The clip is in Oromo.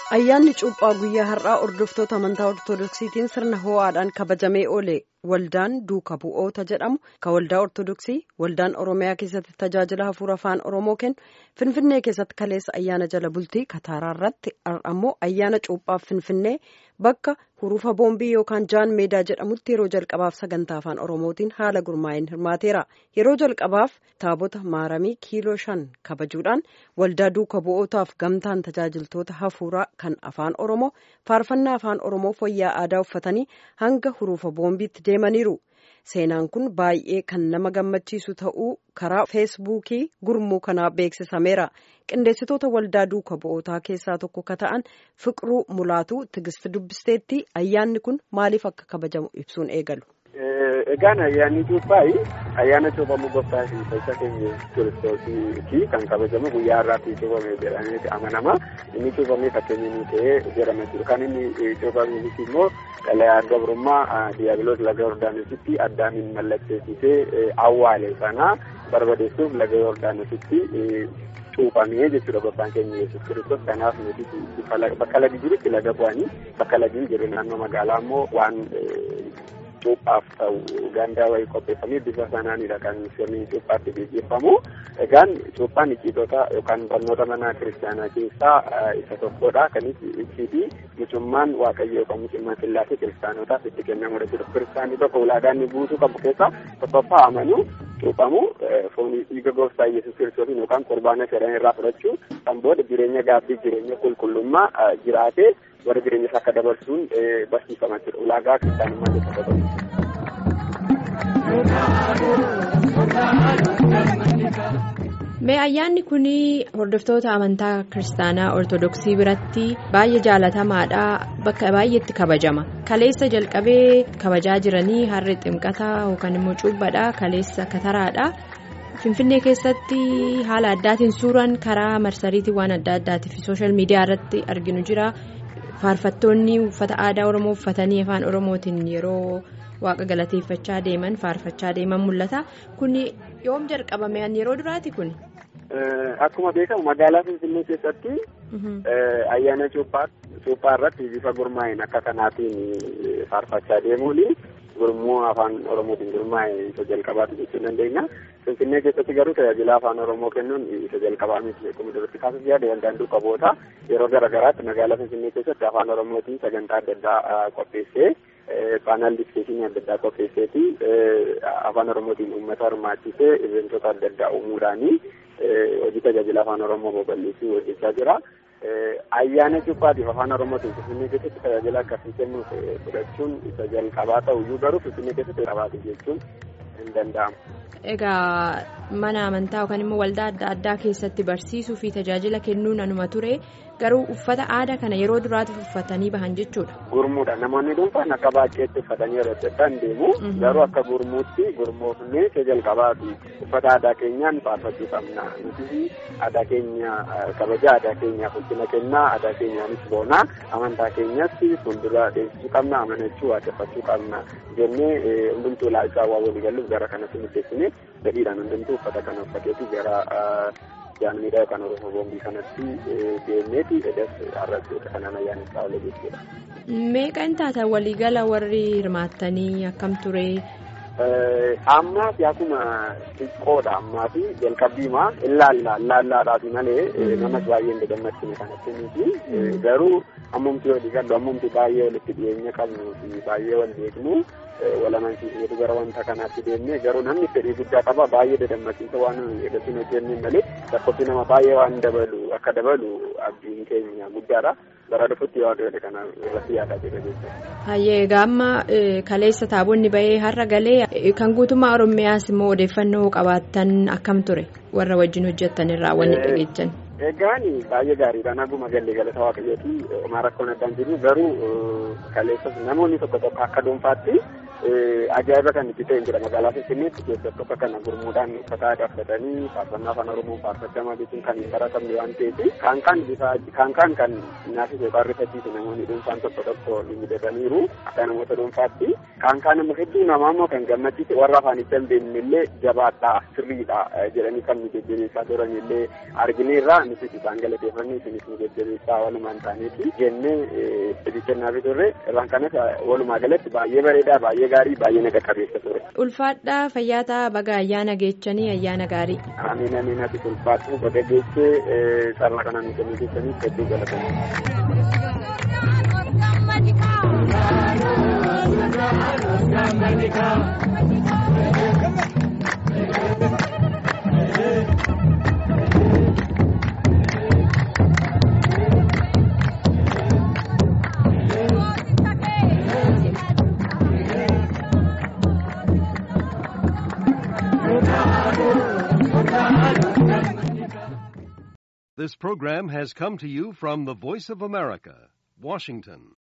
Ayyaanni cuuphaa guyyaa har'aa hordoftoota amantaa Ortoodooksiitiin sirna ho'aadhaan kabajamee oole waldaan duuka bu'oota jedhamu kan waldaa Ortoodooksii waldaan Oromiyaa keessatti tajaajila hafuura afaan Oromoo kennu Finfinnee keessatti kaleessa ayyaana jala bultii Kataaraa irratti ammoo ayyaana cuuphaaf Finfinnee bakka hurufa boombii yookaan jaan meedaa jedhamutti yeroo jalqabaaf sagantaa afaan Oromootiin haala gurmaa'een hirmaateera. Yeroo jalqabaaf taabota maaramii kiiloo shan kabajuudhaan waldaa duuka bu'ootaaf gamtaan tajaajiltoota hafuuraa kan afaan Oromoo faarfannaa afaan Oromoo fayyaa aadaa uffatanii hanga hurufa boombiitti deemaniiru. Seenaan kun baay'ee kan nama gammachiisu ta'uu karaa feesbuukii gurmuu kanaa beeksisameera. Qindeessitoota waldaa duuka bu'ootaa keessaa tokko ka ta'an Fiqiruu Mulaatuu Tigist dubbisteetti ayyaanni kun maaliif akka kabajamu ibsuun eegalu. Egaan ayyaanni cuuphaa ayyaana cuuphamuu gooftaa fi fayyisaa keenya kiristoosii kan kabajamu guyyaa har'aatti cuuphame jedhamee amanama. Inni cuuphamee fakkeenya inni ta'ee jedhama jechuudha. Kan inni cuuphameefis immoo xalayaa gabrummaa diiyaabiloos laga Yordaanositti addaamiin mallatteessisee awwaale sana barbadeessuuf laga Yordaanositti cuuphamee jechuudha gooftaan keenya yesus kiristoos kanaaf nuti bakka lagi jirutti laga bu'anii bakka lagi jiru naannoo magaalaa immoo waan cuuphaaf ta'u gandaa wayii qopheeffamee bifa sanaanidha kan sirni cuuphaatti gaggeeffamu. Egaan cuuphaan icciitota yookaan barnoota mana kiristaanaa keessaa isa tokkodha. Kanis icciitii mucummaan waaqayyo yookaan mucummaan sillaasee kiristaanotaaf itti kennamudha jechuudha. Kiristaanni tokko ulaagaa inni guutuu qabu keessaa tokkoffaa amanuu cuuphamu foonii dhiiga gooftaa yesus kiristoosiin yookaan qurbaana fedhan irraa fudhachuu kan booda jireenya gaaffii jireenya qulqullummaa jiraatee warra jireenya isaa akka dabarsuun barsiifama jechuudha. Ulaagaa kiristaanummaa jechuudha. Mee ayyaanni kun hordoftoota amantaa kiristaanaa ortodoksii biratti baay'ee jaalatamaadha bakka baay'eetti kabajama kaleessa jalqabee kabajaa jiranii harri ximqataa yookaan immoo cuubbaadha kaleessa kataraadha finfinnee keessatti haala addaatiin suuraan karaa marsariitii waan adda addaatii fi sooshaal miidiyaa irratti arginu jira faarfattoonni uffata aadaa oromoo uffatanii afaan oromootiin yeroo. waaqa galateeffachaa deeman faarfachaa deeman mul'ata kun yoom jalqabame yeroo duraati kun. Akkuma beekamu magaalaa Finfinnee keessatti ayyaana cuuphaa irratti bifa gurmaa'een akka kanaatiin faarfachaa deemuun gurmuu afaan oromootiin gurmaa'e isa jalqabaatu jechuu dandeenya. Finfinnee keessatti garuu tajaajila afaan oromoo kennuun isa jalqabaa miti akkuma duratti kaasuuf yaada waldaan duuka bu'ootaa yeroo garaagaraatti magaalaa Finfinnee keessatti afaan oromootiin sagantaa adda addaa qopheessee. paanaal diskeshinii adda addaa qopheesseeti afaan oromootiin uummata hirmaachisee iventoota adda addaa uumuudhaanii hojii tajaajila afaan oromoo babal'isuu hojjechaa jira. Ayyaana cuuphaatiif afaan oromootiin finfinnee keessatti tajaajila akkasii kennuuf fudhachuun isa jalqabaa ta'uyyuu garuu finfinnee keessatti qabaate jechuun hin danda'amu. Egaa mana amantaa yookaan immoo waldaa adda addaa keessatti barsiisuu fi tajaajila kennuun anuma ture garuu uffata aadaa kana yeroo duraatiif uffatanii bahan jechuudha. Gurmuudha namoonni dhuunfaan akka baay'eetti uffatanii yeroo adda deemu garuu akka gurmuutti gurmoofnee isa jalqabaati uffata aadaa keenyaan faarfachuu qabna nuti aadaa keenya kabaja aadaa keenyaaf ulfina kennaa aadaa keenyaanis boonaa amantaa keenyatti fuuldura deemsisuu qabna amanachuu waaqeffachuu qabna jennee hundumtuu ilaalchaa waa walii galuuf gara kanatti murteessinee gadhiidhaan hundumtuu uffata kana uffateeti gara jaanmiidhaa yookaan oromoo boombii kanatti deemneeti edas har'atti kanaan ayyaaneffaa oole jechuudha. Meeqa hin taata waliigala warri hirmaattanii akkam ture? Ammaa fi akkuma xiqqoodha ammaa fi jalqabbiimaa ilaallaa ilaallaadhaafi malee namas baay'ee hin gammachiine kanatti miti garuu ammumti walii gallu ammumti baay'ee walitti dhiyeenya qabnu fi baay'ee wal beeknu wal amansiisneetu gara wanta kanaatti deemne garuu namni fedhii guddaa qaba baay'ee dadammachiisa waan edasiin hojjenne malee lakkoofsi nama baay'ee waan dabalu akka dabalu abdiin keenya guddaadha. bara dhufutti yoo adeemne kana irratti yaadaa jira jechuudha. Hayyee egaa amma kaleessa taabonni bahee har'a galee kan guutummaa Oromiyaas immoo odeeffannoo qabaattan akkam ture warra wajjin hojjettan irraa wanni dhageechan. Egaan baay'ee gaariidha naguma galle galata waaqayyooti homaa rakkoon addaan jiru garuu kaleessas namoonni tokko tokko akka dhuunfaatti ajaa'iba kan itti ta'e jira magaalaa Finfinneetti keessatti tokko kana gurmuudhaan uffata aadaa uffatanii faarfannaa afaan oromoo faarfachamaa jechuun kan hin baratamne waan ta'eef kaan kaan bifa kaan kaan kan naafis yookaan rifachiisu namoonni dhuunfaan tokko tokko ni mudataniiru akka namoota dhuunfaatti kan kaan immoo hedduu namaa immoo kan gammachiise warra afaanitti hin beekne illee jabaadha sirriidha jedhanii kan nu jajjabeessaa turan illee argineerra nutis isaan galateeffanne isinis nu jajjabeessaa walumaan ta'aniiti jennee itti kennaafii turre irraan kanas walumaa galatti baay'ee bareedaa baay'ee gaarii baay'ee naga qabeessa ture. Ulfaadhaa fayyaataa baga ayyaana geechanii ayyaana gaarii. Amiin amiin ati ulfaatu baga geechee sarara kanaan nu kennuu keessaniif hedduu This program has come to you from the Voice of America, Washington.